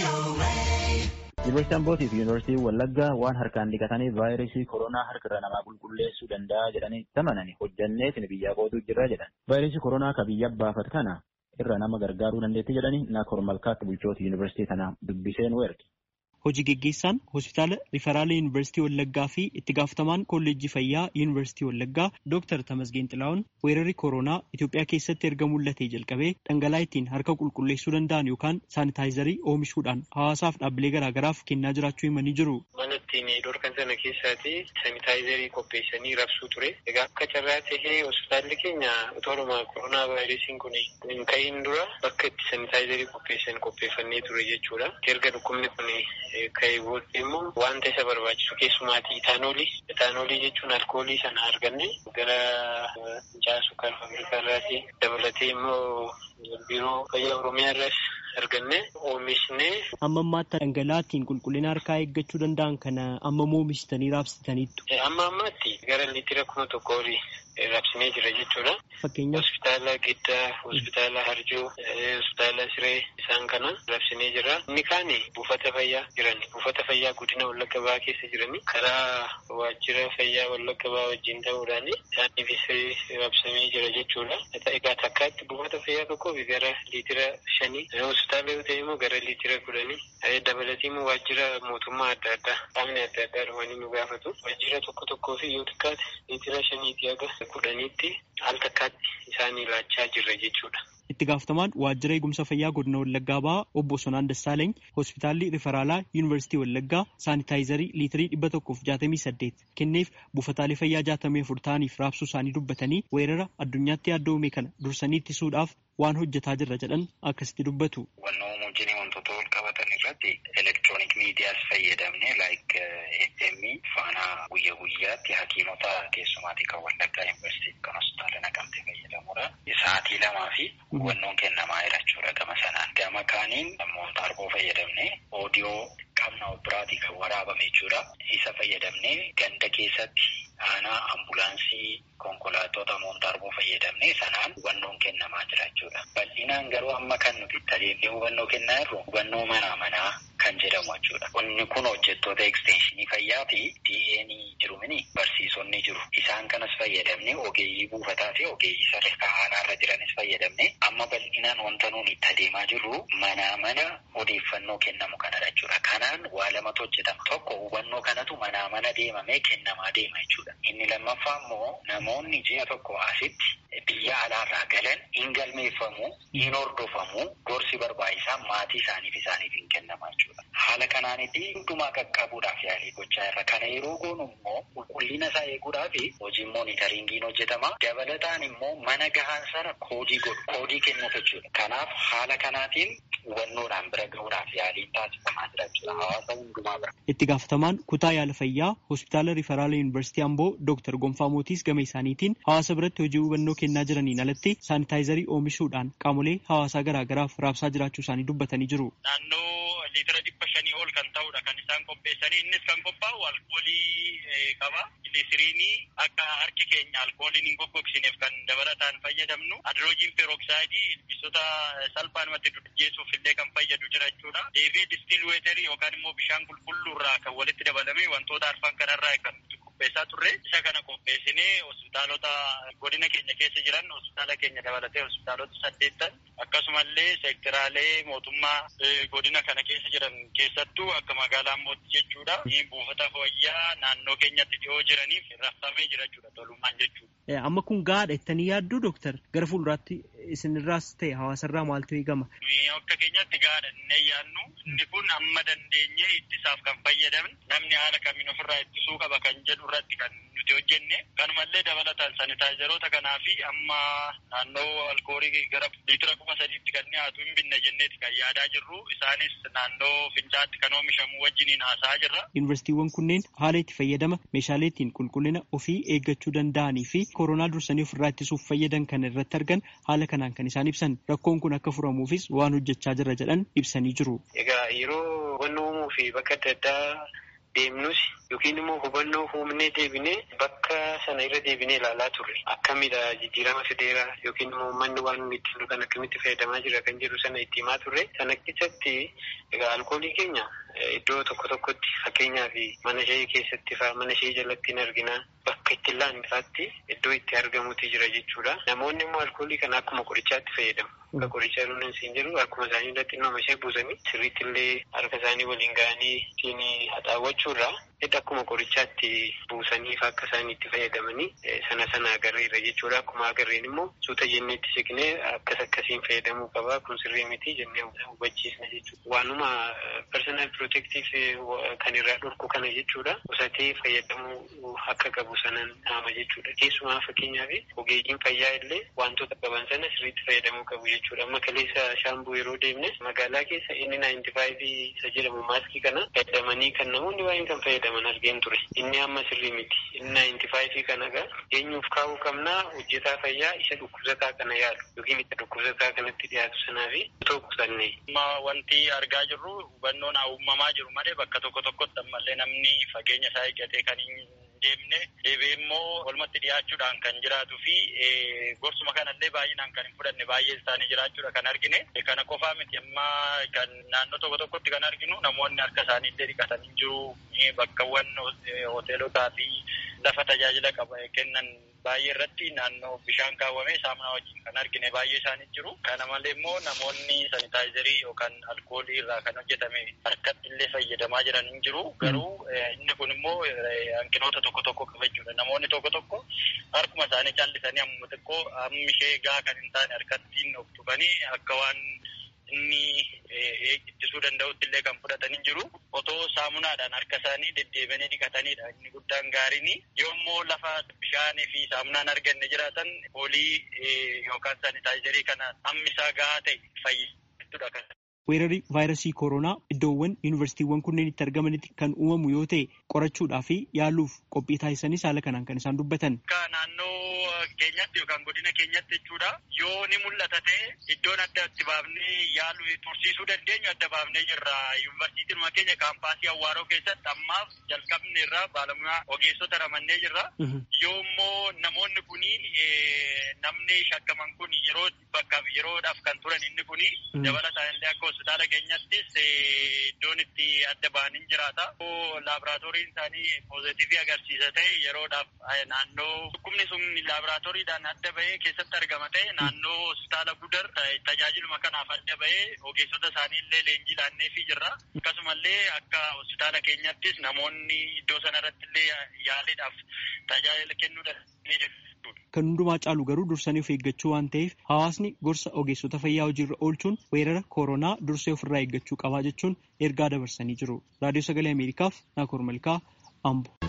Yuunivarsiitii Ambootii fi Yuunivarsiitii Wallaggaa waan harkaan dhiqatanii vaayirasii koronaa harka namaa qulqulleessuu danda'a jedhanii tamananii hojjannee isin biyyaa qootuu jirra jedhan. Vaayirasii koronaa ka biyya baafat kana irra nama gargaaruu dandeetti jedhanii Naakoor Malkaatti bulchoota yuunivarsiitii kanaa dubbisee nu erge. Hojii geggeessaan hospitaala Riferaala Yuunivarsiitii Wallaggaa fi itti gaafatamaan kolleejjii fayyaa Yuunivarsiitii Wallaggaa Dooktar Tamasgeen Xilaa'oon weerarri koronaa Itoophiyaa keessatti erga mul'atee jalqabee dhangala'aa ittiin harka qulqulleessuu danda'an yookaan saanitaayizarii oomishuudhaan hawaasaaf dhaabbilee garaagaraaf kennaa jiraachuu himanii jiru. Mana ittiin dhorkan sana keessaati saanitaayizarii qopheessanii rabsuu ture. Egaa akka carraa tahee hospitaalli keenya utooruma koronaa vaayirasiin kun hin ka'iin dura bakka itti saanitaayizarii qopheessan qopheeffannee ture jechuudha. Erga dhukkubni kun ka'ee booddee immoo wanta isa barbaachisu keessumaatii itaanoolii. Itaanoolii jechuun alkoolii sana arganne gara fincaa'aa kan faabirikaa irraati dabalatee immoo biiroo fayyaa oromiyaa irraas arganne oomishne. Amma ammaatti dhangala'aa ittiin qulqullina harkaa eeggachuu danda'an kana amma oomishitanii raabsitaniittu. Amma ammaatti gara liitira kuma tokko olii raabsinee jira jechuudha. Fakkeenyaaf. Hospitaala Giddaa, hospitaala Harjoo, hospitaala Siree isaan kana raabsinee jira. Inni kaan buufata fayyaa jiran buufata fayyaa godina Wallagga Bahaa keessa jirani karaa waajjira fayyaa Wallagga Bahaa wajjin ta'uudhaan isaaniifis raabsamee jira jechuudha. Egaa takkaatti buufata fayyaa tokkoof gara liitira shanii hospitaala yoo ta'e immoo gara liitira kudhanii dabalatii immoo waajjira mootummaa adda addaa qaamni adda addaa dhufanii nu gaafatu waajjira tokko tokkoo fi yoo xiqqaate liitira shaniitii haga kudhaniitti al takkaatti isaanii laachaa jirra jechuudha. Itti gaafatamaan waajjira eegumsa fayyaa godina Wallaggaa Bahaa obbo Sonaan Dassaalany hospitaalli Riferaalaa Yuunivarsiitii Wallaggaa saanitaayizarii liitirii dhibba tokkoof jaatamii saddeet kenneef buufataalee fayyaa jaatamii afur ta'aniif raabsuu isaanii dubbatanii weerara addunyaatti yaaddoome kana dursanii ittisuudhaaf waan hojjetaa jirra jedhan akkasitti dubbatu. wajjin wantoota wal qabatan irratti elektiroonik miidiyaas fayyadamne laayik FM faana guyya guyyaatti hakiimota keessumaatii kan wallaggaa yuunivarsiitii kan hospitaala naqamtee fayyadamuudha. Sa'aatii lamaa fi hubannoon kennamaa jira jechuudha gama sanaan. Gama kaaniin moontaarboo fayyadamne oodiyoo qabna biraatii kan waraabame jechuudha. Isa fayyadamne ganda keessatti aanaa ambulaansii konkolaattota moontaarboo fayyadamne sanaan hubannoon kennamaa jira jechuudha. Bal'inaan garuu amma kan nuti tajaajilli hubannoo kennaa jirru hubannoo manaa manaa kan jedhamu jechuudha. Inni kun hojjettoota ekstenshinii fayyaa fi DA'n jiru mini barsiisonni jiru. Isaan kanas fayyadamne ogeeyyii buufataa fi ogeeyyii sadarkaa aanaarra jiranis fayyadamne amma bal'inaan wanta nuun itti adeemaa jirru manaa mana odeeffannoo kennamu kanadha jechuudha. Kanaan waa lamatu hojjetama. Tokko hubannoo kanatu manaa mana deemamee kennamaa deema jechuudha. Inni lammaffaa immoo namoonni ji'a tokko asitti biyya alaarraa galan hin galmeeffamu, hin hordofamu, gorsi barbaachisaa maatii isaaniif isaaniif hin kennamaa jechuudha. Haala kanaanitti hundumaa qaqqabuudhaaf yaalii gochaa irra. Kana yeroo goonu immoo qulqullina isaa eeguudhaaf hojiin moonitariingiin hojjetama. Dabalataan immoo mana gahaan sana koodii godhu, koodii kennuuf jechuudha. Kanaaf haala kanaatiin hubannoodhaan bira gahuudhaaf yaaliin taasifamaa jira jechuudha. Hawaasa hundumaa bira. Itti gaafatamaan kutaa yaala fayyaa hospitaala Riferaala Yuunivarsiitii Amboo Dooktar Gonfaa Mootiis gama isaaniitiin hawaasa biratti hojii hubannoo kennaa jiraniin alatti saanitaayizarii oomishuudhaan qaamolee hawaasaa garaagaraaf raabsaa jiraachuu isaanii dubbatanii jiru. Naannoo liitira dhibba shanii ol kan ta'udha kan isaan qopheessanii innis kan qophaa'u alkoolii qaba. Giliisiriinii akka harki keenya alkooliin hin goggogsineef kan dabalataan fayyadamnu adroojiin peeroksaayidii ilbiisota salphaanumatti dudgeessuuf illee kan fayyadu jira jechuudha. Deebi'ee distiil weeterii yookaan immoo bishaan qulqulluu irraa kan walitti dabalamee wantoota arfan kanarraa kan qopheessaa turre isa kana qopheessinee hospitaalota godina keenya keessa jiran hospitaala keenya dabalatee hospitaalota saddeettan akkasumallee seektiraalee mootummaa godina kana keessa jiran keessattuu akka magaalaa mootii jechuudha buufata fayyaa naannoo keenyatti dhiyoo jiraniif raabsamee jira jechuudha tolummaan jechuudha. Amma kun gaadha jettanii yaadduu dooktar gara fuulduraatti isinirraas ta'e hawaasarraa maaltu eegama? Akka keenyatti gaadha inni yaadnu inni kun amma dandeenyee ittisaaf kan fayyadaman namni haala kamiin ofirraa ittisuu qaba kan jedhu irratti kan nuti hojjenne kanumallee dabalataan sanitaayizaroota kanaa fi amma naannoo alkoolii gara liitira kuma sadiitti kan dhiyaatu hin binne jenneeti kan yaadaa jirru isaanis naannoo fincaatti kan oomishamu wajjiniin haasa'aa jirra. Yuunivarsiitiiwwan kunneen haala itti fayyadama meeshaalee ittiin qulqullina ofii eeggachuu danda'anii fi koronaa dursanii ofirraa ittisuuf fayyadan kan irratti argan haala kanaan kan isaan ibsan rakkoon kun akka furamuufis waan hojjechaa jirra jedhan ibsanii jiru. Egaa yeroo wanni uumuu fi bakka adda addaa deemnus yookiin immoo hubannoo uumnee deebinee bakka sana irra deebinee ilaalaa turre akkamidha jijjiirama fideera yookiin immoo manni waan inni ittiin kan akkamitti fayyadamaa jira kan jedhu sana itti himaa turre sana keessatti egaa alkoolii keenya iddoo tokko tokkotti fakkeenyaaf mana ishee keessatti faa mana ishee jalatti hin argina bakka itti laannifaatti iddoo itti argamutti jira jechuudha. Namoonni immoo alkoolii kana akkuma qorichaatti fayyadamu. Akka qorichaa dhuunfaan siin jedhu akkuma isaanii irratti nama ishee buusanii sirriitti illee harka isaanii waliin ga'anii ittiin haxaawwachuurraa hidha akkuma qorichaatti buusaniif akka isaan itti fayyadamanii sana sana agarreerra jechuudha. Akkuma agarreen immoo suuta jenneetti siqnee akkas akkasiin fayyadamuu qaba kun sirrii miti jennee hubachiisna jechuudha. Waanuma personal protective kan irraa dhorku kana jechuudha. Qusatee fayyadamuu akka qabu sanan dhaama jechuudha. Keessumaa fakkeenyaaf ogeeyyiin fayyaa illee wantoota qaban sana sirriitti fayyadamuu qabu jechuudha. Amma kaleessa shaambuu yeroo deemne magaalaa keessa inni naayinti faayivii isa jedhamu maaskii kana fayyadamanii kan namoonni baay'een kan fayyadaman argeen ture. Inni amma sirrii miti. Inni naayinti faayivii kana gaa eenyuuf kaa'uu qabnaa hojjetaa fayyaa isa dhukkubsataa kana yaalu yookiin isa dhukkubsataa kanatti dhiyaatu sanaa fi otoo qusanne. Wanti argaa jirru hubannoon uumamaa jiru malee bakka tokko tokkotti ammallee namni fageenya isaa eeggatee kan hin deemne deebi'ee immoo walumatti dhiyaachuudhaan kan jiraatuu fi gorsuma kanallee baay'inaan kan hin fudhanne baay'ee isaanii jiraachuudha kan argine kana qofaa miti amma kan naannoo tokko tokkotti kan arginu namoonni harka isaanii illee dhiqatanii jiru bakkawwan hoteelotaa fi lafa tajaajila qaba kennan baay'ee irratti naannoo bishaan kaawwamee saamunaa wajjin kan argine baay'ee isaanii jiru. Kana malee immoo namoonni sanitaayizarii yookaan alkoolii irraa kan hojjetame harkatti illee fayyadamaa jiran hin jiru. Garuu inni kun immoo hanqinoota tokko tokko qaba jechuudha. Namoonni tokko tokko harkuma isaanii callisanii amma xiqqoo hammi ishee gaa kan hin taane harkattiin of tuqanii akka waan inni ittisuu danda'utti illee kan fudhatanii jiru. Otoo saamunaadhaan harka isaanii deddeebianii dhiqatanidha. Inni guddaan gaariin yoommoo lafa bishaanii fi saamunaan arganne jiraatan foolii yookaan saanitaayizarii kana hammi isaa gahaa ta'e fayyadamuudha. Weerarri vaayirasii koronaa iddoowwan yuunivarsiitiiwwan kunneen itti argamanitti kan uumamu yoo ta'e qorachuudhaa fi yaaluuf qophii taasisanis haala kanaan kan isaan dubbatan. Akka naannoo keenyatti yookaan godina keenyatti jechuudha yoo ni mul'ata ta'e iddoon adda itti baafnee yaalu tursiisuu dandeenyu adda baafnee jirra. Yuunivarsiitiin keenya kaampaasii Awwaaroo keessatti ammaaf jalqabne irraa baalamaa ogeessota ramannee jirra. Yoo immoo namoonni kuni namni shakkaman kun yeroo bakka yeroodhaaf kan turan inni kuni dabalataan illee akka hospitaala keenyattis iddoon itti adda ba'anii jiraata. Laaboraatooriin isaanii poozitivii agarsiisa ta'e yeroodhaaf naannoo dhukkubni sun laaboraatooriidhaan adda ba'ee keessatti argama ta'e naannoo hospitaala gudar tajaajiluma kanaaf adda ba'ee ogeessota isaanii illee leenjii laanneefii jirra. Akkasumallee akka hospitaala keenyattis namoonni iddoo sanarratti illee yaaliidhaaf tajaajila kennuu danda'anii jiru. Kan hundumaa caalu garuu dursanii of eeggachuu waan ta'eef hawaasni gorsa ogeessota fayyaa hojiirra oolchuun weerara koronaa dursee ofirraa eeggachuu qabaa jechuun ergaa dabarsanii jiru. Raadiyoo Sagalee Ameerikaaf Naakoor Malkaa Ambo.